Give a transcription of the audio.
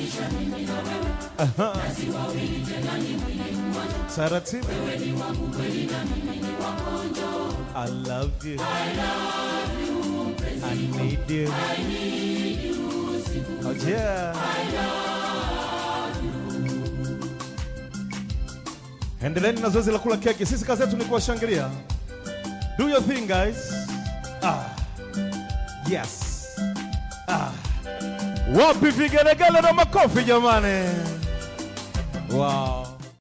Aha. Taratibu. I love you. I need you. Oh yeah. Endeleeni na zoezi la kula keki. Sisi kazi yetu ni kuwashangilia. Do your thing guys. Ah. Yes. Ah. Wapi vigelegele na makofi jamani? Wow.